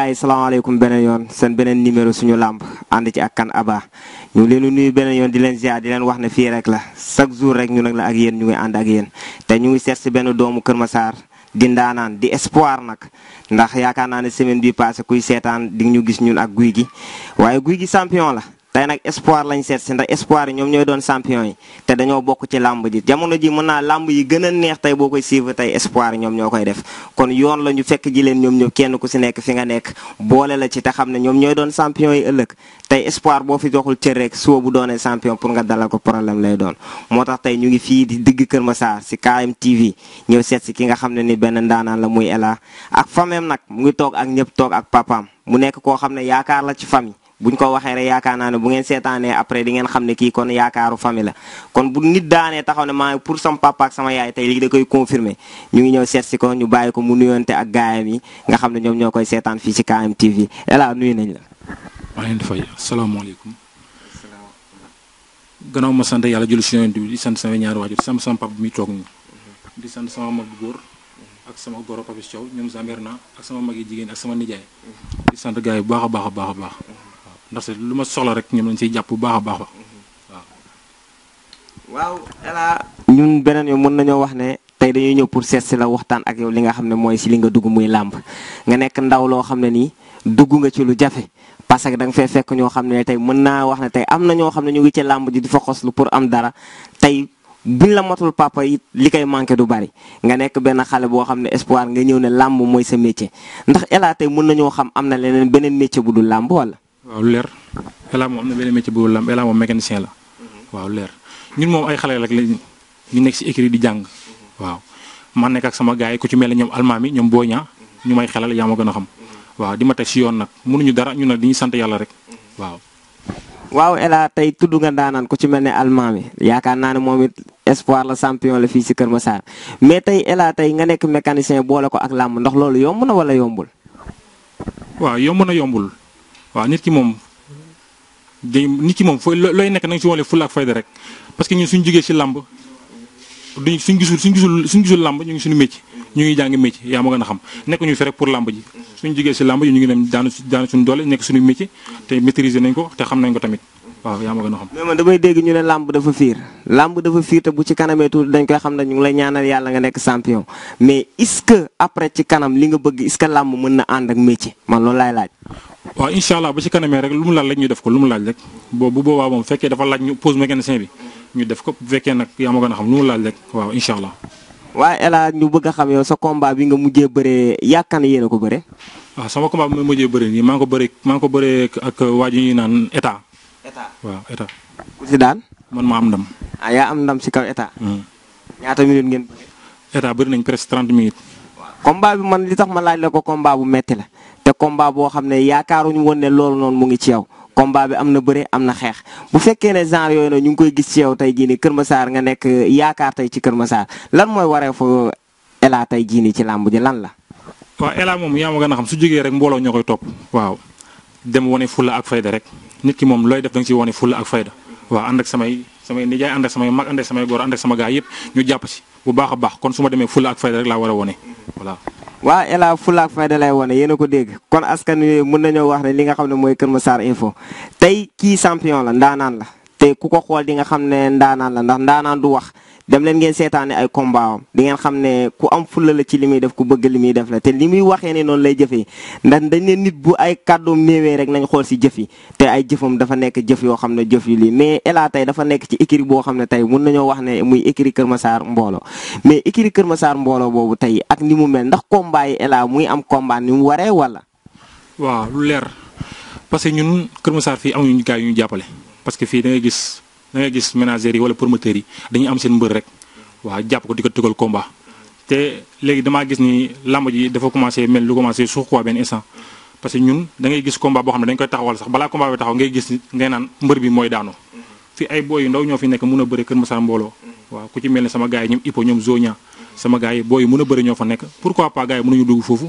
gars yi salaamaaleykum beneen yoon seen beneen numéro suñu làmb ànd ci ak kan Aba ñu ngi leen di nuyu beneen yoon di leen ziar di leen wax ne fii rek la chaque jour rek ñu nag la ak yéen ñu ngi ànd ak yéen te ñu ngi seet si benn doomu Kër Massar di ndaanaan di espoir nag ndax yaakaar naa ne semaine bi passé kuy seetaan di ñu gis ñun ak guy gi waaye guy gi champion la tey nag espoir lañ seet si ndax espoir yi ñoom ñooy doon champion yi te dañoo bokk ci làmb ji jamono ji mën naa làmb yi gën a neex tey boo koy suivre tey espoir yi ñoom ñoo koy def kon yoon la ñu fekk ji leen ñoom ñëpp kenn ku si nekk fi nga nekk boole la ci te xam ne ñoom ñooy doon champion yi ëllëg tey espoir boo fi joxul cër rek suba bu doonee champion pour nga dalal ko problème lay doon moo tax tey ñu ngi fii di digg Kër Massar si KM TV ñëw seet si ki nga xam ne ni benn ndaanaan la muy Ela ak famem nag mu ngi toog ak ñëpp toog ak papaam mu nekk koo xam ne yaakaar la ci famille buñ ko waxee rek yaakaar naa ne bu ngeen seetaanee après di ngeen xam ne kii kon yaakaaru famille la kon bu nit daanee taxaw ne maa pour sama papa ak sama yaay tey lii da koy confirmer ñu ngi ñëw seet si ko ñu bàyyi ko mu nuyoonte ak gaayam yi nga xam ne ñoom ñoo koy seetaan fii ci KM TV Ela nuyu nañ la. maa leen di fay asalaamaaleykum. gannaaw ma sant yàlla julli si yonent bi di sant sama ñaari waajur di sant sama papa mi toog nii. di sant sama mag bu góor ak sama goro Papis Thiaw ñoom Zamerna ak sama mag yi jigéen ak sama nijaay. di sant gars yi bu baax a baax a baax a baax. ndaxte lu ma soxla rek ñoom lañ siy jàpp bu baax a baax waaw. waaw Ela ñun beneen yoon mën nañoo wax ne tey dañuy ñëw pour seet si la waxtaan ak yow li nga xam ne mooy si li nga dugg muy làmb nga nekk ndaw loo xam ne nii dugg nga ci lu jafe parce que da nga fay fekk ñoo xam ne tey mën naa wax ne tey am na ñoo xam ne ñu ngi ci làmb ji di fa xoslu pour am dara tey buñ la matul papa it li koy manqué du bari nga nekk benn xale boo xam ne espoir nga ñëw ne làmb mooy sa métier ndax Ela tey mën nañoo xam am na leneen beneen métier bu dul làmb wala. waaw leer Ela moom am na benn métier bu lamb Ela moom mécanicien la waaw leer ñun moom ay xale rek lañ ñu nekk si écrit di jàng waaw man nekk ak sama gars yi ku ci mel ne ñoom almaami ñoom booña ñu may xelal yaa ma gën a xam waaw di ma teg si yoon nag mënuñu dara ñu nag di ñu sant yàlla rek waaw. waaw Ela tey tudd nga daanaan ku ci mel ne almaami yaakaar naa ne moom it espoir la champion la fii si Kër Massar mais tey Ela tey nga nekk mécanicien boole ko ak làmb ndax loolu yomb na wala yombul. waaw yomb na yombul. waaw nit ki moom day nit ki moom fooy looy nekk na nga si wane fulla ak fayda rek parce que ñun suñu jógee si làmb duñ suñ gisul suñ gisul suñ gisul làmb ñu ngi suñu métier ñu ngi jàngi métier yaa ma gën a xam nekk ñu fi rek pour làmb ji suñu jógee si làmb ji ñu ngi dem daanu daanu suñu doole nekk suñu métier te maîtriser nañ ko te xam nañ ko tamit waaw yaa ma gën a xam mais man damay dégg ñu ne làmb dafa fiir làmb dafa fiir te bu ci kanamee tuuti dañ koy xam ne ñu ngi lay ñaanal yàlla nga nekk champion mais est-ce que après ci kanam li nga bëgg est-ce que làmb mën na ànd ak métier man loolu laay laaj waaw incha allah ba ci kanamee rek lu mu laaj rek ñu def ko lu mu laaj rek boobu bu boobaa moom fekkee dafa laaj ñu pose mécanicien bi ñu def ko bu fekkee nag yaa ma gën a xam lu mu laaj rek waaw incha allah. waaye Ela ñu bëgg a xam yow sa combat bi nga mujjee bëree yaakaar yéen a ko bëre. waaw sama combat bi ma mujjee bëree nii maa ngi ko bëree maa ngi ko bëree ak waa ji ñuy naan état. état waaw état. ku si daan. man ma am ndam. ah yaa am ndam si kaw état. ñaata minutes ngeen bëri. état bëri nañ presque 30 minutes. combat bi man li tax ma laaj la ko combat bu metti la te combat boo xam ne yaakaaruñu woon ne loolu noonu mu ngi ci yow combat bi am na bëre am na xeex bu fekkee ne genre yooyu nag ñu ngi koy gis ci yow tey jii nii Kër Massar nga nekk yaakaar tey ci Kër Massar lan mooy waree fu Ela tey jii nii ci làmb ji lan la. waaw Ela moom yaa ma gën a xam su jógee rek mbooloo ñoo koy topp waaw dem wane fulla ak fayda rek nit ki moom looy def da nga ci wane fulla ak fayda waaw ànd ak samay samay nijaay ànd ak samay mag ànd ak samay góor ànd ak sama gaay yëpp ñu jàpp si bu baax a baax kon su ma demee fulla ak fayda rek laa war a wane voilà. waa Ela Fulla ak Fayda lay wane yéen a ko dégg kon askan wi mën nañoo wax ne li nga xam ne mooy Kër Massar info tey kii champion la ndaanaan la te ku ko xool di nga xam ne ndaanaan la ndax ndaanaan du wax dem leen ngeen seetaane ay combat am di ngeen xam ne ku am fulla la ci li muy def ku bëgg li muy def la te li muy waxee ne noonu lay jëfee ndax dañ ne nit bu ay kàddoom néewee rek nañ xool si jëf yi te ay jëfam dafa nekk jëf yoo xam ne jëf yu lii mais Ela tey dafa nekk ci écurie boo xam ne tey mun nañoo wax ne muy écurie Kër Massar mbooloo mais écurie Kër Massar mbooloo boobu tey ak ni mu mel ndax combat yi Ela muy am combat ni mu waree wala. waaw lu leer parce que ñun Kër Massar fii amuñu gars yu ñu jàppale parce que fii da ngay gis da ngay gis ménagères yi wala promoteurs yi dañuy am seen mbër rek waaw jàpp ko di ko tëgal combat te léegi damaa gis ni lamb ji dafa commencé mel lu commencé suux quoi benn instant parce que ñun da ngay gis combat boo xam ne dañ koy taxawal sax balaa combat bi taxaw ngay gis ngay naan mbër bi mooy daanoo fi ay booy yu ndaw ñoo fi nekk mun a bëri Kër Massar mbooloo waaw ku ci mel ne sama gars yi ñoom Ipo ñoom Zonia sama gars yi booy yu mun a bëri ñoo fa nekk pourquoi pas gars yi mënuñu dugg foofu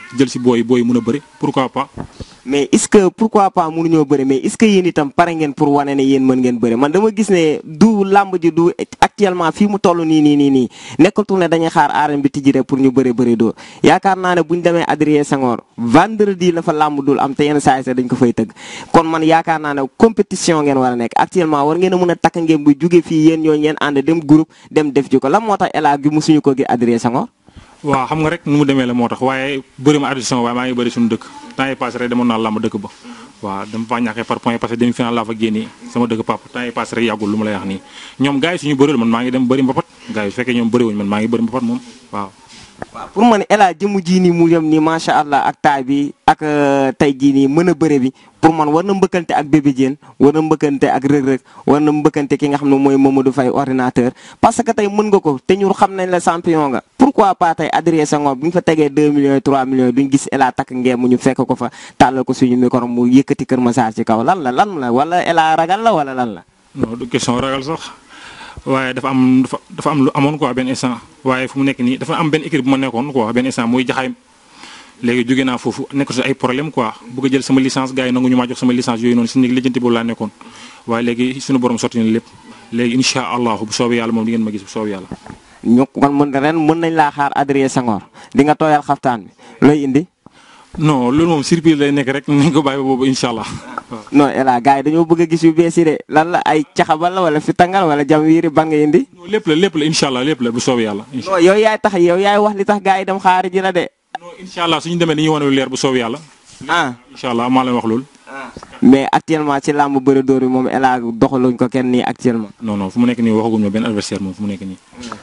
jël si booy booy mën a bëri pourquoi pas. mais est-ce que pourquoi pas mënuñoo bëri mais est-ce que yéen itam pare ngeen pour wane ne yéen mën ngeen bëri man dama gis ne du làmb ji du actuellement fii mu toll nii nii nii nii nekkatul ne dañuy xaar arène bi tijji rek pour ñu bëri bëri doo yaakaar naa ne bu ñu demee Adrien Senghor vendredi la fa làmb dul am te yenn saa yi sax dañ ko fay tëgg kon man yaakaar naa ne compétition ngeen war a nekk actuellement war ngeen a mën a takk ngeen bu jóge fii yéen ñoo ngeen ànd dem groupe dem def ji ko lan moo tax élage gi mosuñu ko gi Adrien Senghor waaw xam nga rek nu mu demee la moo tax waaye bëri ma addition waaye maa ngi bëri suñu dëkk temps yi passé rek demoon naa làmb dëkk ba waaw dama faa ñàkkee par point parce que demi final laa fa génnee sama dëkk papa temps yi passé rek yàggul lu ma lay wax nii ñoom gars yi suñu bëriwul man maa ngi dem bëri mbapat gars yi su fekkee ñoom bëriwuñ man maa ngi bëri mbapat moom waaw waaw pour man El Hadj jëmu jii nii mu yem nii macha allah ak taay bi ak tey jii nii mën a bëre bi pour man war na mbëkkante ak bébé Diène war na mbëkkante ak rëg-rëg war na mbëkkante ki nga xam ne mooy Mamadou Faye ordinateur parce que tey mën nga ko te ñu xam nañ la champion nga pourquoi pas tey Adrien Senghor bu ñu fa tegee 2 millions 3 millions duñ gis El Hadj takk ngeen mu ñu fekk ko fa tàllal ko suñu micro mu yëkkati Kër Massar ci kaw lan la lan la wala El Hadj ragal la wala lan la. non du question ragal sax waaye dafa am dafa dafa am lu amoon quoi benn instant waaye fu mu nekk nii dafa am benn équipe bu ma nekkoon quoi benn instant muy jaxaay léegi jóge naa foofu nekk si ay problème quoi bëgg a jël sama licence gars yi nangu ñu maa jox sama licence yooyu noonu si néeg lijjanti boobu laa nekkoon waaye léegi suñu borom sotti na lépp léegi incha allah bu soobee yàlla moom di ngeen ma gis bu soobee yàlla. ñu kon mën ren mën nañ laa xaar Adrien Senghor di nga tooyal xaftaan bi looy indi. non loolu moom surprise lay nekk rek nañ ko bàyyi boobu incha allah. non Ela gars yi dañoo bëgg a gis yu bees yi de lan la ay caxabal la wala fi tangal wala jam wiiri ban nga indi. non lépp la lépp la incha allah lépp la bu soobee yàlla. non yow yaay tax yow yaay wax li tax gars yi dem xaari ji la de. non incha allah suñu demee dañuy wane lu leer bu soobee yàlla. ah incha allah maa leen wax loolu. mais actuellement ci làmb bëri dóor bi moom Ela doxaluñ ko kenn nii actuellement. non non fu mu nekk nii waxagum ma benn adversaire moom fu mu nekk nii.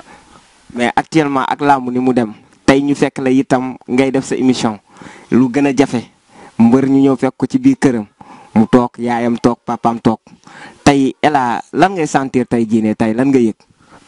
mais actuellement ak làmb ni mu dem tey ñu fekk la itam ngay def sa émission lu gën a jafe mbër ñu ñëw fekk ko ci biir këram mu toog yaayam toog papaam toog tey Ela lan ngay sentir tey jii ne tey lan nga yëg.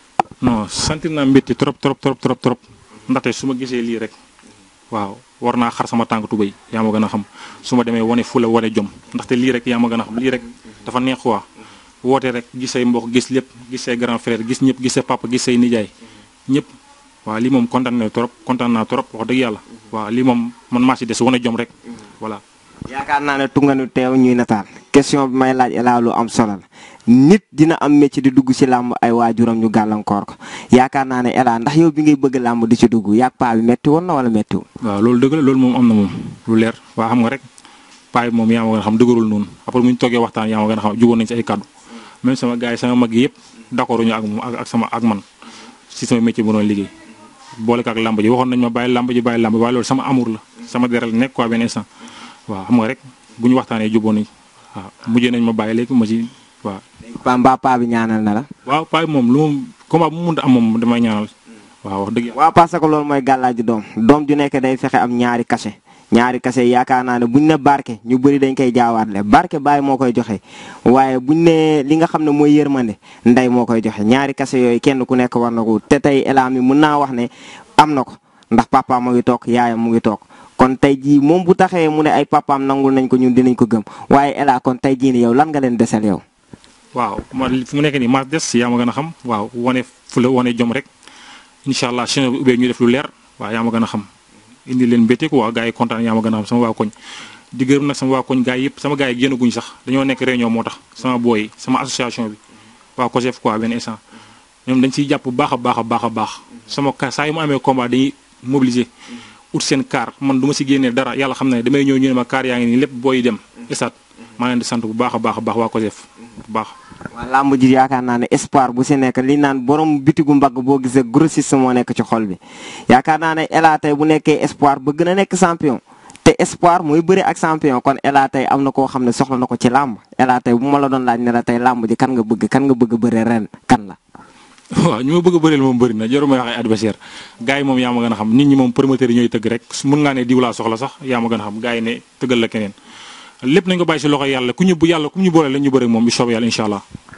non sentir naa mbétti trop trop trop trop trop ndaxte su ma gisee lii rek waaw war naa xar sama tànk tubéy yaa ma gën a xam su ma demee wane fula wane jom ndaxte lii rek yaa ma gën a xam lii rek dafa neex quoi woote rek gis say mbokk gis lépp gis say grand frère gis ñëpp gis say papa gis say nijaay ñëpp waaw lii moom kontaan na trop kontaan naa trop wax dëgg yàlla waaw lii moom man maa si des wane jom rek voilà. yaakaar naa ne tunganu teew ñuy nataal question bi may laaj Ela lu am solo la nit dina am métier di dugg ci làmb ay waajuram ñu gàllankoor ko yaakaar naa ne Ela ndax yow bi ngay bëgg làmb di ci dugg yaag paa bi metti woon na wala méttiwul. waaw loolu dëgg la loolu moom am na moom lu leer waa xam nga rek paa bi moom yaa ma gën a xam dëgërul noonu après bu ñu toogee waxtaan yaa ma gën a xam jugoon nañ ci ay kàddu même sama gars yi sama mag yi yëpp d'accord ñu ak moom ak sama ak man si sama métier bu doon liggéey boole ko ak làmb ji waxoon nañ ma bàyyi làmb ji bàyyi làmb waaye loolu sama amour la sama deret la nekk quoi benn instant waaw xam nga rek bu ñu waxtaanee jubóo nañ waaw mujjee nañ ma bàyyi léegi ma ci waaw. paa mbaa paa bi ñaanal na la. waaw paa bi moom lu moom combat bu mu mënta am moom damay ñaanal waaw wax dëgg waaw parce que loolu mooy gàllaaju doom doom ju nekk day fexe am ñaari cachet ñaari cachet yaakaar naa ne buñ ne barke ñu bëri dañ koy jaawaatle barke baay moo koy joxe waaye buñ ne li nga xam ne mooy yërmande ndey moo koy joxe ñaari cachet yooyu kenn ku nekk war na ko te tey Ela mi mën naa wax ne am na ko ndax papa mu ngi toog yaayam mu ngi toog kon tey jii moom bu taxee mu ne ay papaam nangul nañ ko ñun dinañ ko gëm waaye Ela kon tey jii ni yow lan nga leen desal yow. waaw man fu mu nekk nii maa des yaa ma gën a xam waaw wane fula wane jom rek incha allah chaîne bi ubbee ñu def lu leer waaw yaa ma gën a xam indi leen bété quoi gars yi kontaan yaa ma gën a xam sama waa koñ di gërëm nag sama waa koñ gars yi yëpp sama gars yi génnaguñ sax dañoo nekk réunion moo tax sama booy sama association bi waa COSEF quoi benn instant ñoom dañ ciy jàpp bu baax a baax a baax a baax sama ka saa yu ma amee combat dañuy mobiliser ut seen car man du ma si génnee dara yàlla xam ne damay ñëw ñu ne ma car yaa ngi nii lépp booy dem estat maa leen di sant bu baax a baax a baax waa COSEF bu baax waaw làmb ji yaakaar naa ne espoir bu si nekk li naan borom bitigu mbagg boo gisee grossiste moo nekk ci xol bi yaakaar naa ne Ela tey bu nekkee espoir bëgg na nekk champion te espoir mooy bëri ak champion kon Ela tey am na koo xam ne soxla na ko ci làmb Ela tey bu ma la doon laaj ne la tey làmb ji kan nga bëgg kan nga bëgg bëre ren kan la. waaw ñu ma bëgg a bëreel moom bëri na jaruma wax ay adversaire gars yi moom yaa ma gën a xam nit ñi moom promoteur yi ñooy tëgg rek mun ngaa ne diw laa soxla sax yaa ma gën a xam gars yi ne tëggal la keneen lépp nañ ko bàyyi si loxo yàlla ku ñu bu yàlla ku ñu boole la ñu bëri moom bi soob yàlla incha allah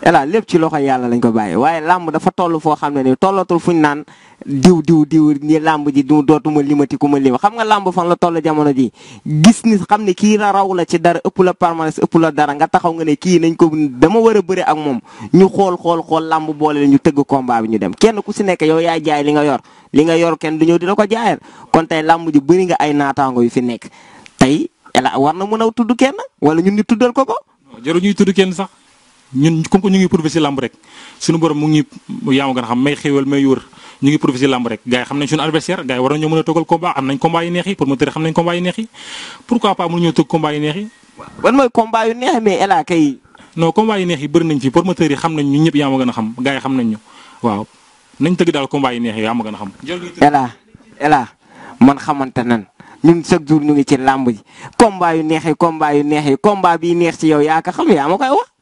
ela lépp ci loxo yàlla lañ ko bàyyi waaye làmb dafa toll foo xam ne ni tollatul fuñ naan diw diw diw ni làmb ji du dootuma limati ku ma lima xam nga làmb fan la toll jamono ji gis ni xam ne kii la raw la ci dara ëpp la permanence ëpp la dara nga taxaw nga ne kii nañ ko dama war a bëre ak moom ñu xool xool xool làmb boole la ñu tëgg combat bi ñu dem kenn ku si nekk yow yaay jaay li nga yor li nga yor kenn du ñëw dina ko jaayal kon tey làmb ji bëri nga ay naataango yu fi nekk tey ela war na mën a tudd kenn wala ñun ñu tuddal ko ko jarul ñuy tudd kenn sax ñun comme que ñu ngi prouvé si làmb rek suñu borom mu ngi yaa ma gën a xam may xéwal may wër ñu ngi prouvé si làmb rek gars yi xam nañ suñu adversaire gars yi war nañoo mën a toggal combat am nañ combat yu neex yi promoteur xam nañ combat yu neex yi pourquoi pas mënuñoo tëgg combat yu neex yi ban mooy combat yu neex mais ela kay non combat yu neex yi bëri nañ fi promoteurs yi xam nañ ñu ñëpp yaa ma gën a xam gars yi xam nañ ñu waaw nañ tëgg daal combat yu neex yi yaa ma gën a xam ela ela man xamante nan ñun chaque jour ñu ngi ci làmb ji combat yu neex yi combat yu neex yi combat bii neex ci yow yaa ko xam yaa ma koy wax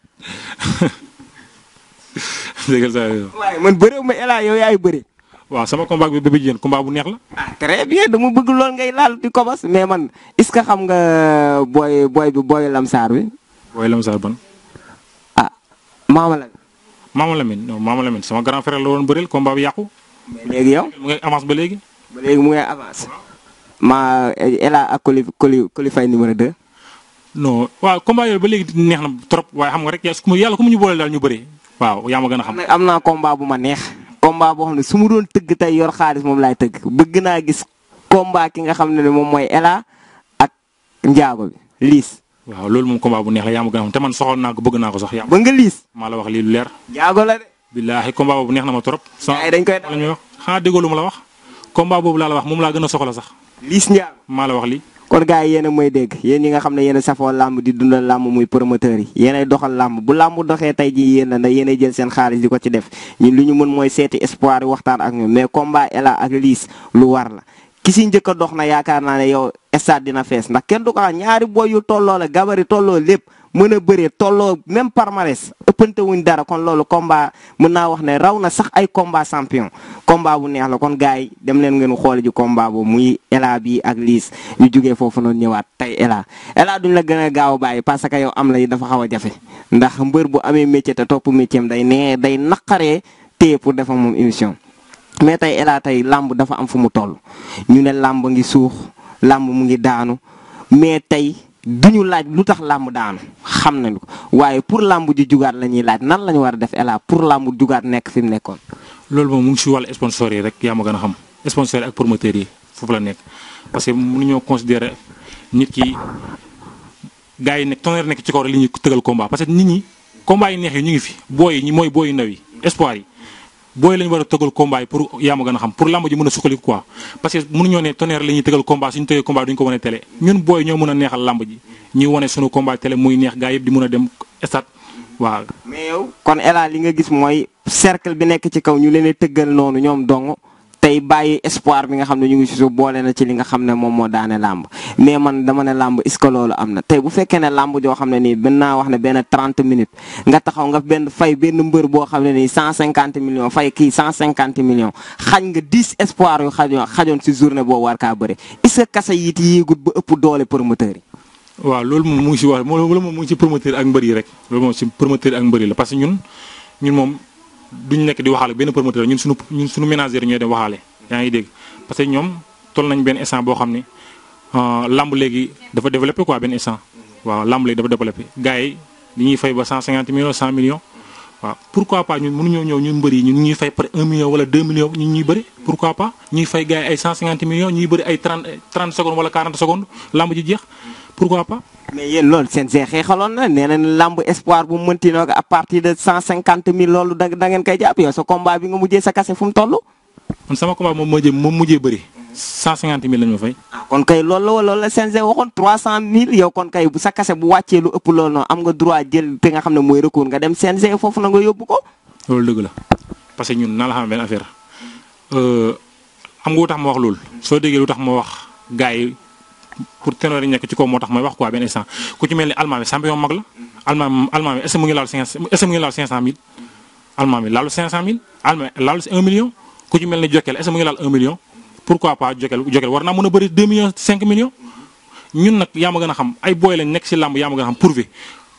dëggal sa waaye man bëréew ma ela yow yaay bëre waaw sama combat bi bébé jigéen combat bu neex la ah très bien dama bëgg lool ngay laal di kobas mais man est-ce que xam nga booy booy bi booy lamsaar bi booy lam saar ban ah maama la Maama Lamine non Maama Lamine sama grand frère la woon bëreel combat bi yàqu mais léegi yow mu ngi avance ba léegi ba léegi mu ngay avance ma ela ak Coly Coly Coly Faye numéro 2 non waaw combat yooyu ba léegi neex na trop waaye xam nga rek yàlla ku mu ñu boole daal ñu bëri waaw yaa ma gën a xam am naa combat bu ma neex combat boo xam ne su mu doon tëgg tey yor xaalis moom laay tëgg bëgg naa gis combat ki nga xam ne moom mooy ela ak njaago bi liis waaw loolu moom combat bu neex la yaa ma gën a xam te man soxal naa ko bëgg naa ko sax yaa ba nga liis maa la wax lii lu leer njaago la de billaahi combat boobu neex na ma trop ay dañ koy la ñuy wax xanaa déggoo lu ma la wax combat boobu laa la wax moom laa gën a soxla sax liis njaago maa la wax lii kon gars yi yéen a mooy dégg yéen ñi nga xam ne yéen a safoo làmb di dundal làmb muy promoteur yi yéenay doxal làmb bu làmb doxee tey jii yéen la yéenay jël seen xaalis di ko ci def ñun lu ñu mën mooy seeti espoir yi waxtaan ak ñoom mais combat Ela ak Liss lu war la ki si njëkk a dox na yaakaar naa ne yow stade dina fees ndax kenn du ko wax ñaari boy yu tolloo la gabari tolloo lépp mën a bëree tolloo même palmarès ëppante wuñ dara kon loolu combat mën naa wax ne raw na sax ay combat champion combat bu neex la kon gars yi dem leen ngeen xool ji combat bu muy Ela bi ak Liss ñu jugee foofu noonu ñëwaat tey Ela Ela duñ la gën a gaaw a bàyyi parce que yow am la yi dafa xaw a jafe ndax mbër bu amee métier te topp métier am day nee day naqaree téye pour defa moom émission mais tey Ela tey làmb dafa am fu mu toll ñu ne làmb ngi suux làmb mu ngi daanu mais tey duñu laaj lu tax làmb daanu xam nañu ko waaye pour làmb ji jugaat la ñuy laaj nan la ñu war a def Ela pour làmb jugaat nekk fi mu nekkoon. loolu moom mu ngi si wàllu sponsor yi rek yaa ma gën a xam sponsor yi ak promoteurs yi foofu la nekk parce que mënuñoo considérer nit ki gars yi nekk tonnerre nekk ci kaw rek li ñuy tëgal combat parce que nit ñi combat yi neex yi ñu ngi fi booy yi mooy booy yu ndaw yi espoir yi booy lañu war a tëgal combat yi pour yaa ma gën a xam pour làmb ji mën a suqali quoi parce que mënuñoo ne tonnerre la ñuy tëgal combat suñu tëgee combat duñu ko wane télé ñun booy ñoo mën a neexal làmb ji ñuy wane suñu combat télé muy neex gars yëpp di mën a dem stade waaw. mais yow kon Ela li nga gis mooy cercle bi nekk ci kaw ñu leen tëggal noonu ñoom dong tey bàyyi espoir bi nga xam ne ñu ngi si suuf boole na ci li nga xam ne moom moo daane làmb mais man dama ne làmb est-ce que loolu am na tey bu fekkee ne làmb joo xam ne nii mën naa wax ne benn 30 minutes nga taxaw nga benn fay benn mbër boo xam ne nii 150 millions fay kii 150 millions xañ nga 10 espoir yu xajoon xajoon si journée boo war kaa bëre est-ce que kasa yit yéegut ba ëpp doole promoteur yi. waaw loolu moom mu ngi si wax loolu moom mu ngi si promoteur ak mbër yi rek loolu moom si promoteur ak mbër yi la parce que ñun ñun moom duñ nekk di waxaale benn promoteur ñun suñu ñun suñu ménagère ñooy dem waxaale yaa ngi dégg parce que ñoom toll nañ benn instant boo xam ne lamb léegi dafa développé quoi benn instant waaw lamb léegi dafa développé gars yi li ñuy fay ba 150 millions 100 millions waaw pourquoi pas ñun mënuñoo ñëw ñun mbër yi ñun ñuy fay par 1 million wala 2 millions ñun ñuy bëri pourquoi pas ñuy fay gars yi ay 150 millions ñuy bëri ay 30 30 secondes wala 40 secondes lamb ji jeex pourquoi pas. mais yéen loolu seen see xeexaloon na nee nañ lamb espoir bu mënti noo à partir de 150 mille loolu da da ngeen koy jàpp yow sa combat bi nga mujjee sa kase fu mu toll. man sama combat moom mujjee moom mujjee bëri 150 mille lañ ma fay. ah kon kay loolu la wala loolu la CNG waxoon 300 mille yow kon kay bu sa kase bu wàccee lu ëpp loolu noonu am nga droit jël te nga xam ne mooy recours nga dem CNG foofu na nga yóbbu ko. loolu dëgg la parce que ñun naa la xam benn affaire xam nga lu tax ma wax loolu soo déggee lu tax ma wax gars yi pour ténor yi nekk ci kaw moo tax may wax quoi benn instant ku ci mel ni allemand bi champion mag la. allemand allemand bi est ce que mu ngi laal 500 est ce que mu ngi laal 500000 allemand bi laalu 500000 allemand laalu 1 million ku ci mel ni Jokal est ce que mu ngi laal 1 million. pourquoi pas Jokal Jokal war naa mën a bëri 2 millions 5 millions ñun nag yaa ma gën a xam ay booy lañ nekk si làmb yaa ma gën a xam prouvé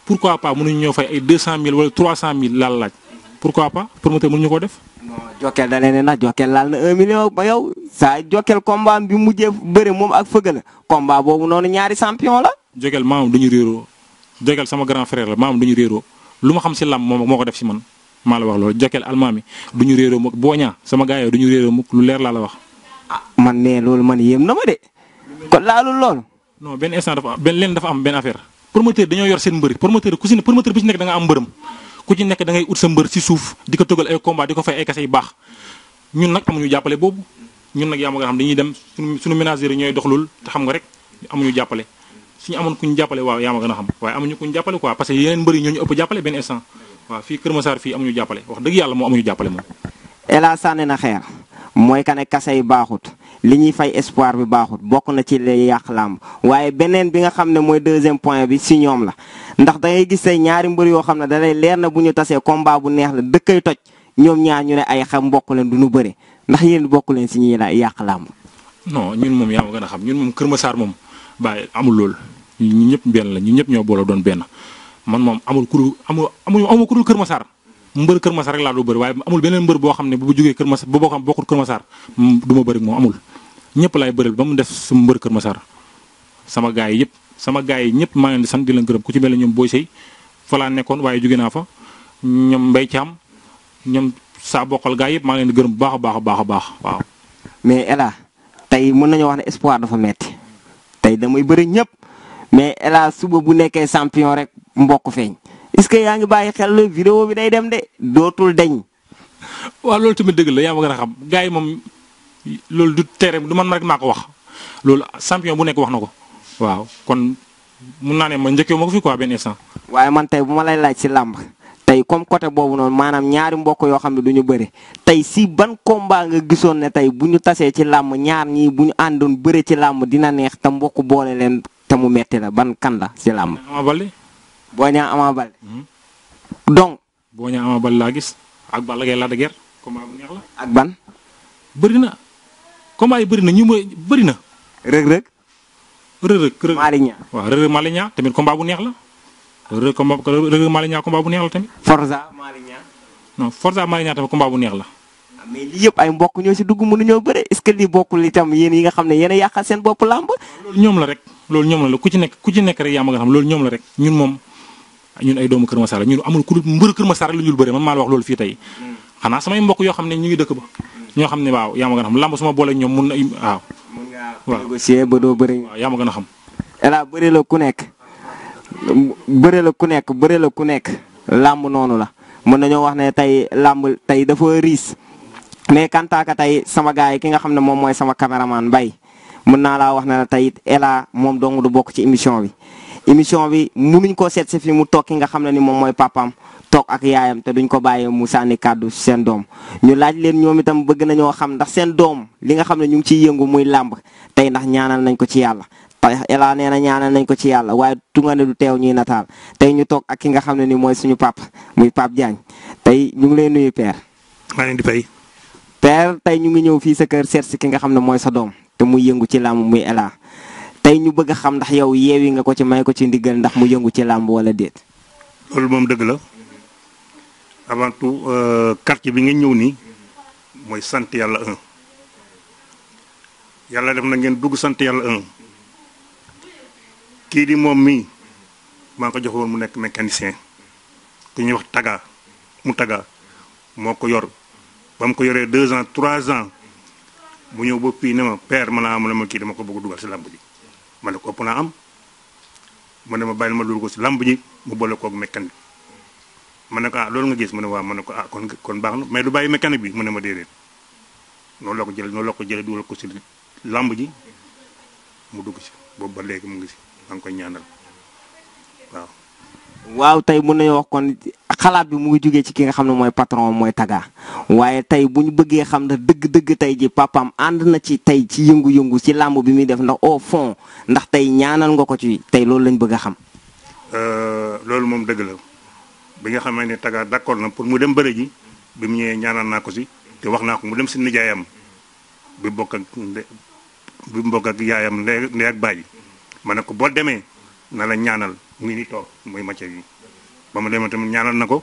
pourquoi pas mënuñu ñoo fay ay 200000 wala 300000 laal laaj pourquoi pas promoteur mënuñu ko def. non Jokal da leen ne nag Jokal laal na 1 million ba yow saa Jokal combat bi mujjee bëre moom ak fëgg la combat boobu noonu ñaari champion la. Jokal maamam duñu réeroo Jokal sama grand frère la maamam duñu réeroo lu ma xam si lam moom moo ko def si man maa la wax loolu Jokal almaami duñu réeroo moom boo ñaa sama gars yi duñu réeroo mukk lu leer laa la wax. ah man ne loolu man yéem na ma de kon laalul loolu. non benn instant dafa am benn leen dafa am benn affaire promoteur dañoo yor seen mbëri promoteur ku si ne promoteur bu ci nekk da nga am mbërëm ku ci nekk da ngay ut sa mbër si suuf di ko tëgal ay combat di ko fay ay kase yu baax ñun nag amuñu jàppale boobu ñun nag yaa ma nga xam dañuy dem suñu suñu ménagères yi ñooy doxlul te xam nga rek amuñu jàppale suñu amoon kuñ jàppale waaw yaa ma gën a xam waaye amuñu kuñ jàppale quoi parce que yeneen mbëri ñoo ñu ëpp jàppale benn instant waaw fii Kër Massar fii amuñu jàppale wax dëgg yàlla moo amuñu jàppale moom Ela sànni na xeer mooy que ne kase yi baaxut li ñuy fay espoir bi baaxut bokk na ci li yàq làmb waaye beneen bi nga xam ne mooy deuxième point bi si ñoom la ndax da ngay gis say ñaari mbër yoo xam ne da lay leer na bu ñu tasee combat bu neex la dëkkay toj ñoom ñaar ñu ne ay xam mbokk leen du ñu bëre ndax yéen bokk leen si ñi la yàq làmb. non ñun moom yaa ma gën a xam ñun moom Kër Massar moom bàyyi amul loolu ñun ñëpp benn la ñun ñëpp ñoo boole doon benn man moom amul kuru amul amul amul kuru Kër Massar mbër Kër Massar rek laa du bëri waaye amul beneen mbër boo xam ne bu jógee Kër Massar bu boo xam bokkul Kër Massar du ma bëri moom amul ñëpp laay bëril ba mu def su mbër Kër Massar sama gars yi yëpp sama gars yi ñëpp maa ngi leen di sant di leen gërëm ku ci mel ne ñoom Boy Sey fa laa nekkoon waaye jóge naa fa ñoom Mbaye Thiam ñoom saa bokkal gars yëpp maa ngi leen di gërëm bu baax a baax a baax a baax waaw. mais Ela tey mën nañu wax ne espoir dafa metti tey damay bëri ñëpp mais Ela suba bu nekkee champion rek mbokk feeñ est-ce que yaa ngi bàyyi xel vidéo bi day dem de dootul deñ waaw loolu tamit dëgg la yaa ma gën a xam gars yi moom loolu du tere du man rek maa ko wax loolu champion bu nekk wax na ko waaw kon mun naa ne ma njëkkee ma ko fi quoi benn instant. waaye man tey bu ma lay laaj si làmb tey comme côté boobu noonu maanaam ñaari mbokk yoo xam ne du ñu bëri tey si ban combat nga gisoon ne tey bu ñu tasee ci làmb ñaar ñii bu ñu àndoon bëre ci làmb dina neex te mbokk boole leen te mu metti la ban kan la si làmb. Ama Baldé. boo ñaa Ama Baldé. donc. boo ñaa Ama Baldé laa gis ak Balla Gaye Lac de Guiers combat bu neex la. ak ban. bëri na combat yi bëri na ñu ma bëri na. rëg-rëg. rëg-rëg rëg Malick Niang. waaw rëg-rëg Malick Niang tamit combat bu neex la. rëg combat rëg-rëg Malick Niang combat bu neex la tamit. Forza Malick Niang. non Forza Malick Niang tamit combat bu neex la. mais lii yëpp ay mbokk ñoo si dugg mënuñoo bëre est-ce que lii bokkul itam yéen yi nga xam ne yéen a yàqal seen bopp làmb. loolu ñoom la rek loolu ñoom la ku ci nekk ku ci nekk rek yaa ma nga xam loolu ñoom la rek ñun moom ñun ay doomu Kër Massar la ñun amul ku dul mbër Kër Massar rek la ñul bëre man maa la wax loolu fii tey xanaa samay mbokk yoo xam ne ñu ngi dëkk ba ñoo xam ne waaw yaa ma gën a xam lamb suma boole ñoom mun na waaw mën ngaa waaw. négocier ba doo bëri. waaw yaa ma gën a xam Ela bëri la ku nekk bëri la ku nekk bëri la ku nekk làmb noonu la mën nañoo wax ne tey làmb tey dafa riis mais kantaaka tey sama gars yi ki nga xam ne moom mooy sama caméraman Mbaye mën naa laa wax ne la tey Ela moom dong du bokk ci émission bi émission bi munuñ ko seet si fi mu toog ki nga xam ne ni moom mooy papaam toog ak yaayam te duñ ko bàyyee mu sànni kàddu si seen doom ñu laaj leen ñoom itam bëgg nañoo xam ndax seen doom li nga xam ne ñu ngi ciy yëngu muy làmb tey ndax ñaanal nañ ko ci yàlla tey Ela nee na ñaanal nañ ko ci yàlla waaye tunga ne du teew ñuy nataal tey ñu toog ak ki nga xam ne ni mooy suñu pap muy Pape Diagne tey ñu ngi lay nuyu père maa leen di fay père tey ñu ngi ñëw fii sa kër seet si ki nga xam ne mooy sa doom te muy yëngu ci làmb muy Ela tey ñu bëgg a xam ndax yow yeewi nga ko ci may ko ci ndigal ndax mu yëngu ci làmb wala déet. loolu moom dëgg la avant tout euh, quartier bi ngeen ñëw nii mooy sant yàlla un yàlla def na ngeen dugg sant yàlla un kii di moom mii maa ko jox woon mu nekk mécanicien ku ñuy wax taga mu taga moo ko yor ba mu ko yoree deux ans trois ans mu ñëw ba fii ne ma père ma naa mu ne ma kii dama ko bëgg dugal si làmb ji ma ne ko ëpp naa am mu ne ma bàyyil ma dugal ko si làmb ji mu boole koog mécanique ma ne ko ah loolu nga gis mu ne waaw ma ne ko ah kon kon baax na mais du bàyyi mécanique bi mu ne ma déedéet noonu la ko jëlee noonu la ko jëlee dugal ko si làmb ji mu dugg si boobu ba léegi mu ngi si maa ngi koy ñaanal waaw. waaw tey mën nañoo wax kon xalaat bi mu ngi jugee ci ki nga xam ne mooy patron mooy taga waaye tey bu ñu bëggee xam ndax dëgg-dëgg tey ji papaam ànd na ci tey ci yëngu-yëngu ci làmb bi muy def ndax au fond ndax tey ñaanal nga ko ci tey loolu lañ bëgg a xam. loolu moom dëgg la bi nga xamee ne taga d'accord na pour mu dem bëre ji bi mu ñëwee ñaanal naa ko si te wax naa ko mu dem si nijaayam bi bokk ak nde bi mbokk ak yaayam ndey ndey ak baay ma ne ko boo demee na la ñaanal mu ngi ni toog muy matière yi ba mu demee tamit ñaanal na ko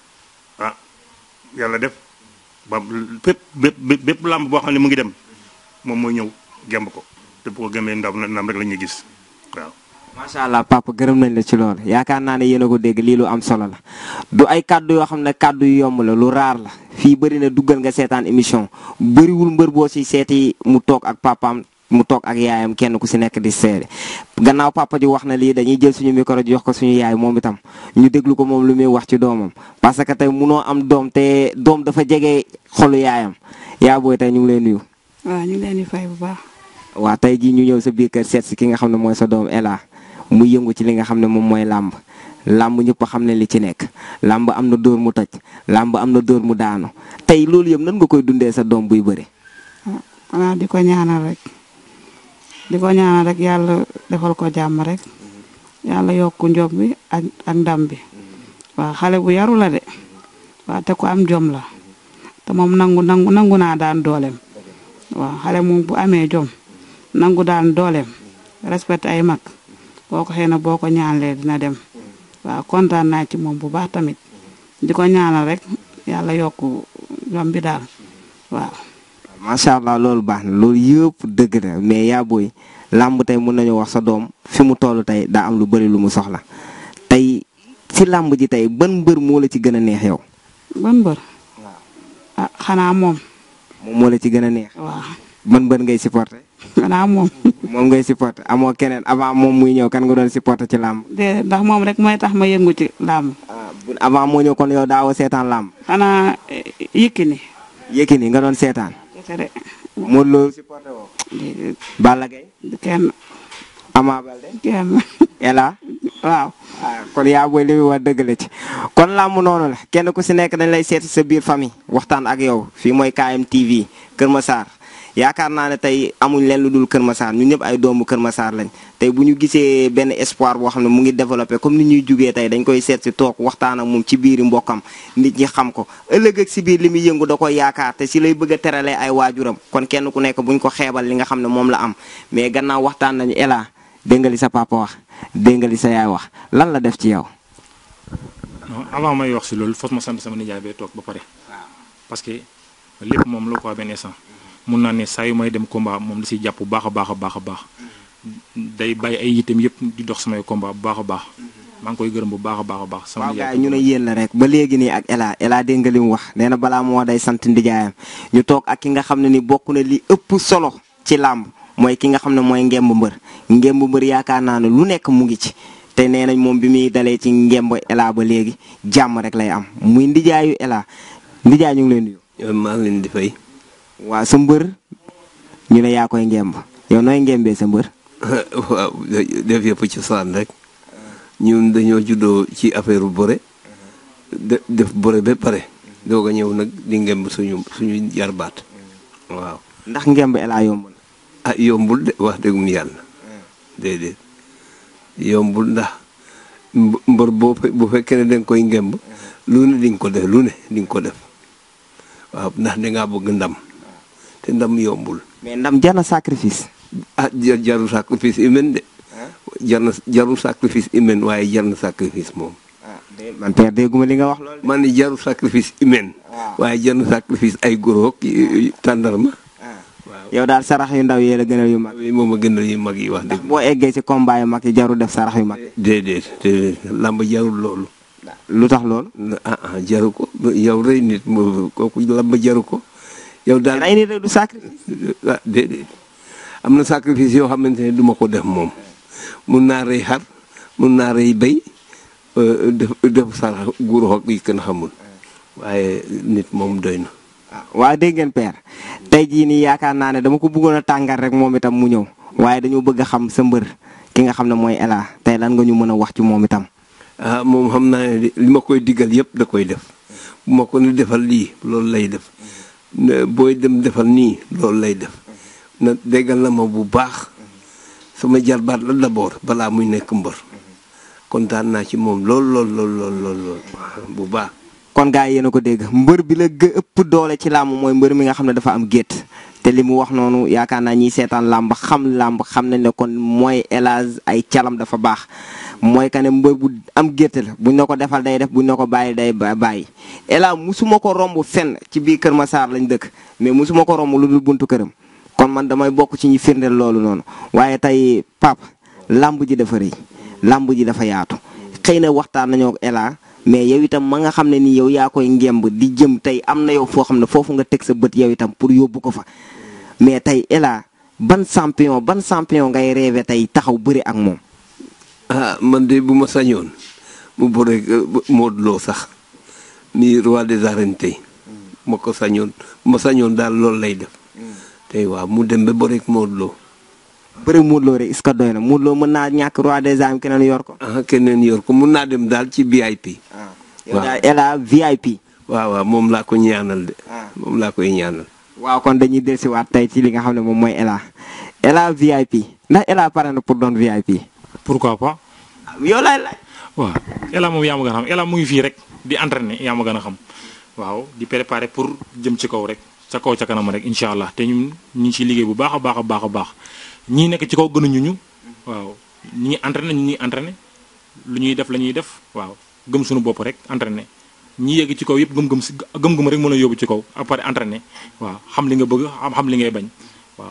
ah yàlla def ba bépp bépp bépp làmb boo xam ne mu ngi dem moom mooy ñëw gemb ko te bu ko gëmee ndam ndam rek la ñuy gis waaw. macha allah papa gërëm nañ la ci loolu yaakaar naa ne yéen a ko dégg lii lu am solo la du ay kàddu yoo xam ne kàddu yu yomb la lu raar la fii bëri na duggal nga seetaan émission bëriwul mbër boo si seeti mu toog ak papaam mu toog ak yaayam kenn ku si nekk di seede gannaaw papa ji wax na lii dañuy jël suñu micro ji jox ko suñu yaay moom itam ñu déglu ko moom lu muy wax ci doomam parce que tey munoo am doom te doom dafa jege xolu yaayam yaa booy tey ñu ngi lay nuyu. waaw ñu ngi leen di fay bu baax. waa tey jii ñu ñëw sa biir kër seet si ki nga xam ne mooy sa doom Ela mu yëngu ci li nga xam ne moom mooy làmb làmb ñëpp xam ne li ci nekk làmb am na dóor mu toj làmb am na dóor mu daanu tey loolu yëpp nan nga koy dundee sa doom buy bëri. xanaa di ko ñaanal rek di ko ñaanal rek yàlla defal ko jàmm rek yàlla yokku njob bi ak ak ndam bi waaw xale bu yaru la de waaw te ko am jom la te moom nangu nangu nangu naa daan dooleem waaw xale moom bu amee jom nangu daan dooleem respecté ay mag boo ko xëy na boo ko ñaanalee dina dem waaw kontaan naa ci moom bu baax tamit di ko ñaanal rek yàlla yokku jom bi daal waaw. macha allah loolu baax na loolu yëpp dëgg na mais yaa booy làmb tey mun nañu wax sa doom fi mu toll tey daa am lu bëri lu mu soxla tey si làmb ji tey ban mbër moo la ci gën a neex yow. ban mbër. ah xanaa moom. moom moo la ci gën a neex. waaw ban mbër ngay supporter. xanaa moom. moom ngay supporter amoo keneen avant moom muy ñëw kan nga doon supporter ci làmb. de ndax moom rek mooy tax ma yëngu ci làmb. ah bu avant moo ñëw kon yow daawoo seetaan làmb. xanaa Yékini. Yékini nga doon seetaan. kese de. Modou Lo supporter woo. déedéet Balla Gaye. kenn Ama Baldé. kenn Ela. waaw. ah kon yaa booy li muy wax dëgg la ci kon làmb noonu la kenn ku si nekk dañ lay seeti sa biir famille waxtaan ak yow fii mooy KM TV Kër Massar yaakaar naa ne tey amuñ leen lu dul Kër Massar ñun ñëpp ay doomu Kër Massar lañ tey bu ñu gisee benn espoir boo xam ne mu ngi développé comme ni ñuy jugee tey dañ koy seet si toog waxtaan ak moom ci biiri mbokkam nit ñi xam ko ëllëg ak si biir li muy yëngu da koy yaakaar te si lay bëgg a teralee ay waajuram kon kenn ku nekk buñ ko xeebal li nga xam ne moom la am mais gannaaw waxtaan nañu Ela dégg nga li sa papa wax dégg nga li sa yaay wax lan la def ci yow. non avant may wax si loolu foog ma sant sama nijaay bay toog ba pare. parce que lépp moom la ko benn instant mun naa ne saa yu may dem combat moom da siy jàpp bu baax a baax a baax a baax day bàyyi ay yitam yëpp di dox samay combat bu baax a baax maa ngi koy gërëm bu baax a baax a baax. sama waaw nijaay gars yi ñu ne yéen la rek ba léegi nii ak Ela Ela dégg nga li mu wax nee na balaa moo day sant ndijaayam ñu toog ak ki nga xam ne ni bokk na li ëpp solo ci làmb mooy ki nga xam ne mooy ngemb mbër ngemb mbër yaakaar naa ne lu nekk mu ngi ci te nee nañ moom bi muy dalee ci ngemb Ela ba léegi jàmm rek lay am muy ndijaayu Ela ndijaay ñu ngi lay nuyu. yow maa ngi leen di fay waa sa mbër ñu ne yaa koy ngemb yow nooy ngembee sa mbër. waaw def yëpp ci saan rek ñun dañoo juddoo ci affaire bore de def bore ba pare doog a ñëw nag di ngemb suñu suñu jarbaat waaw ndax ngemb Ela yomb na. ah yombul de wax dëggum yàlla déedéet yombul ndax mb- mbër boo fe- bu fekkee ne danga koy ngemb lu ne di nga ko def lu ne di nga ko def waaw ndax dangaa bëgg ndam te ndam yombul mais ndam jar na sacrifice. ah jar jarul sacrifice humain de jar na jarul sacrifice humain waaye jar na sacrifice moom ah man père dégguma li nga wax loolu. man ni jarul sacrifice humain waaye jar na sacrifice ay góor ak tàndarma yow daal sarax yu ndaw yee la gënal yu mag. waaye moom a gënal yu mag yi wax dëgg boo eggee ci combat yu mag yi jarul def sarax yu mag. déedéet déedéet làmb jarul loolu lu tax loolu. ah ah jaru ko yow rey nit moo kooku làmb jaru ko yow daal rey nit rek du sacrifice. ah déedéet am na sacrifice yoo xamante ne duma ko def moom mun naa rey xar mun naa rey béy euh, def def sarax guuru xoog yi kenn xamul waaye nit moom doy na waa dégg ngeen père tey jii nii yaakaar naa ne dama ko bëggoon a tàngal rek moom itam mu ñëw waaye dañoo bëgg a xam sa mbër ki nga xam ne mooy Ela tey lan nga ñu mën a wax ci moom itam. ah moom xam naa ne li ma koy diggal yëpp da koy def bu ma ko ne defal lii loolu lay def ne booy dem defal nii loolu lay def na déggal na ma bu baax sama jarbaat la d'abord balaa muy nekk mbër kontaan naa ci moom lool lool lool lool lool lool bu baax kon gars yi yéen a ko dégg mbër bi la gë ëpp doole ci làmb mooy mbër mi nga xam ne dafa am gétt te te li mu wax noonu yaakaar naa ñiy seetaan làmb xam làmb xam nañ ne kon mooy élage ay calam dafa baax mooy que ne mbër bu am gerte la buñ na ko defal day def buñ na ko bàyyi day bàyyi ela musuma ko romb fenn ci biir Kër Massar lañ dëkk mais musuma ko romb lu dul buntu këram kon man damay bokk ci ñi firndeel loolu noonu waaye tey pap làmb ji dafa rëy làmb ji dafa yaatu xëy na waxtaan nañoo ak ela mais yow itam ma nga xam ne ni yow yaa koy ngemb di jëm tey am na yow foo xam ne foofu nga teg sa bët yow itam pour yóbbu ko fa mais tey ela ban champion ban champion ngay rêvé tey taxaw bëri ak moom ah man de bu ma sañoon mu bëre Modou Lo sax ni roi des arènes tey ma ko sañoon bu ma sañoon daal loolu lay def tey waaw mu dem ba bëre Modou Lo bëri Modou Lo rek est-ce que doy na Modou Lo mën naa ñàkk roi des arènes keneen yor ko. ah keneen yor ko mun naa dem daal ci VIP. yow daal ela VIP. waaw waaw moom laa ko ñaanal de. moom laa koy ñaanal. waaw kon dañuy dellusiwaat tey ci li nga xam ne moom mooy ela ela VIP ndax ela pare na pour doon VIP. pourquoi pas. yow laay laaj. waaw ela moom yaa ma gën a xam ela mu ngi fii rek di entraîner yaa ma gën a xam waaw di préparer pour jëm ci kaw rek ca kaw ca kanam rek incha allah te ñun ñu ngi ciy liggéey bu baax a baax a baax a baax ñii nekk ci kaw gënuñu ñu waaw ñi ngi entraîner ñu ngi entraîner lu ñuy def la ñuy def waaw gëm suñu bopp rek entraîner ñi yegg ci kaw yëpp gëm-gëm si gëm-gëm rek mën a yóbbu ci kaw après entraîner waaw xam li nga bëgg xam xam li ngay bañ waaw.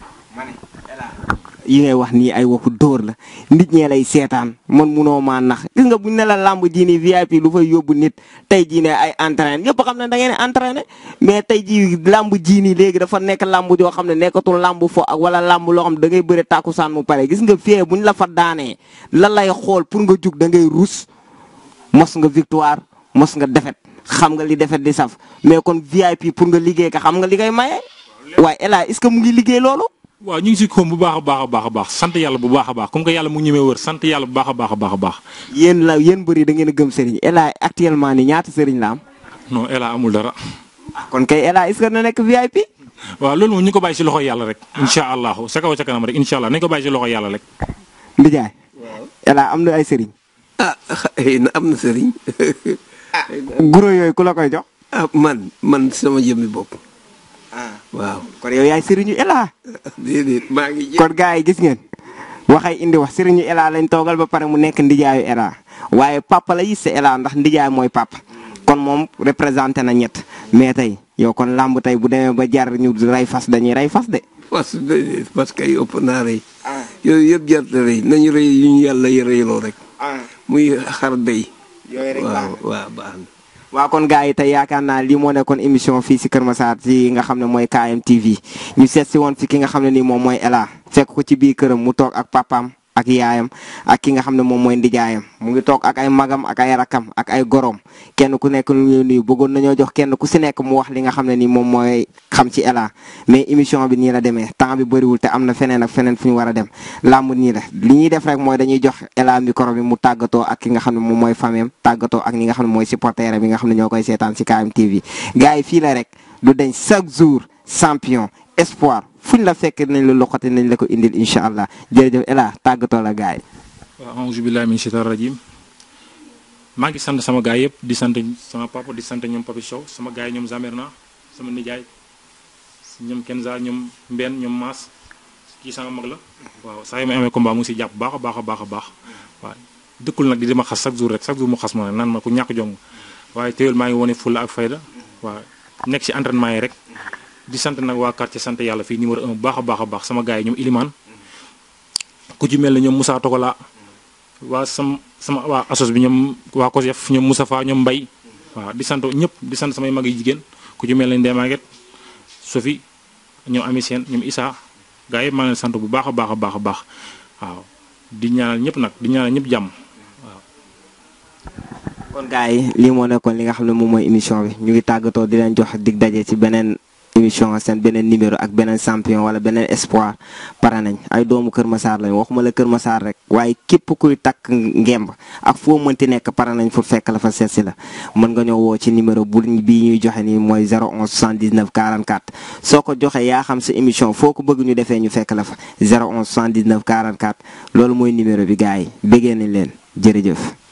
yi ngay wax nii ay waxu dóor la nit ñee lay seetaan man munoo maa nax gis nga buñ ne la làmb ji nii VIP lu fay yóbbu nit tey jii ne ay entraîné ñëpp xam ne da ngeen entraîné mais tey jii làmb ji nii léegi dafa nekk làmb joo xam ne nekkatul làmb fo ak wala làmb loo xam ne da ngay bëre tàkkusaan mu pare gis nga fee buñ la fa daanee lan lay xool pour nga jug da ngay rus mos nga victoire mos nga defet xam nga li defet di saf mais kon VIP pour nga liggéey ka xam nga li ngay maye waaye Ela est-ce que mu ngi liggéey loolu. waaw ñu ngi si koom bu baax a baax a baax a baax sant yàlla bu baax a baax comme que yàlla mu ñemee wër sant yàlla bu baax a baax a baax a baax. yéen la yéen bëri da ngeen a gëm sëriñ Ela actuellement ni ñaata sëriñ la am. non Ela amul dara. kon kay Ela est-ce que na nekk VIP. waaw loolu moom ñu ko bàyyi si loxo yàlla rek. incha allahu sa kaw sa kanam rek incha allah nañu ko bàyyi si loxo yàlla rek. Ndiaye. Ela am na ay sëriñ. ah xëy na am na sëriñ. guro yooyu ku la koy jox. ah man man sama jëmmi bopp. waaw. kon yow yaay sëriñu Ela. déedéet maa ngi. kon gars yi gis ngeen waxay indi wax sëriñu Ela lañ toogal ba pare mu nekk ndijaayu Ela waaye papa la yisse Ela ndax ndijaay mooy papa kon moom représenté na ñett mais tey yow kon làmb tey bu demee ba jar ñu rey fas dañuy rey fas de. fas déedéet parce que ay ëpp naa rey. yooyu yëpp jar na rey nañu rey yu ñu yàlla reyloo rek. muy xar day. yooyu rek waaw waaw baax na. waaw kon gars yi tey yaakaar naa lii moo nekkoon émission fii si Kër Massar ci nga xam ne mooy KM TV ñu seet si woon fi ki nga xam ne nii moom mooy Ela fekk ko ci biir këram mu toog ak papaam ak yaayam ak ki nga xam ne moom mooy ndijaayam mu ngi toog ak ay magam ak ay rakam ak ay gorom kenn ku nekk lu ñuy nuyu bëggoon nañoo jox kenn ku si nekk mu wax li nga xam ne nii moom mooy xam ci Ela mais émission bi nii la demee temps bi bëriwul te am na feneen ak feneen fu ñu war a dem làmb nii la li ñuy def rek mooy dañuy jox Ela micro bi mu tàggatoo ak ki nga xam ne moom mooy fameem tàggatoo ak ñi nga xam ne mooy supporter bi nga xam ne ñoo koy seetaan si KM TV gars yi fii la rek du dañ chaque jour champion espoir fuñ la fekk nañ la loxoti nañ la ko indil incha allah jërëjëf Ela tàggatoo la gars yi. waaw auzu billahi min shaitan rajim maa ngi sant sama gaay yëpp di sant sama papa di sant ñoom Papi Sow sama gaay ñoom Zamerna sama nijaay ñoom Kenza ñoom Mbenn ñoom Maas kii sama mag la waaw saa yi ma amee combat mu ngi si jàpp baax a baax a baax a baax waaw dëkkul nag di dama xas chaque jour rek chaque jour mu xas ma ne naan ma ku ñàkk jong waaye teewul maa ngi wone fulla ak fayda waaw nekk si entraînement yi rek di sant nag waa quartier sant yàlla fii numéro un baax a baax a baax sama gaay yi ñoom Ilimane ku ci mel ne ñoom Moussa Togola waa sama sama waa asos bi ñoom waa Kosef ñoom Moustapha ñoom Mbay waaw di sant ñëpp di sant samay mag yi jigéen ku ci mel ne Ndeye Maguette Sophie ñoom Ami Sène ñoom Issa gaa yi maa ngi leen sant bu baax a baax a baax a baax waaw di ñaanal ñëpp nag di ñaanal ñëpp jàmm waaw. kon gars yi lii moo nekkoon li nga xam ne moom mooy émission bi ñu ngi tàggatoo di leen jox dig daje ci beneen émission seen beneen numéro ak beneen champion wala beneen espoir pare nañ ay doomu Kër Massar lañ waxuma la Kër Massar rek waaye képp kuy takk ngemb ak foo mënti nekk pare nañ fu fekk la fa seet si la mën nga ñëw woo ci numéro bu bii ñuy joxe nii mooy 011 79 44 soo ko joxee yaa xam sa émission foo ko bëgg ñu defee ñu fekk la fa 011 79 44 loolu mooy numéro bi gars yi bëggee nañ leen jërëjëf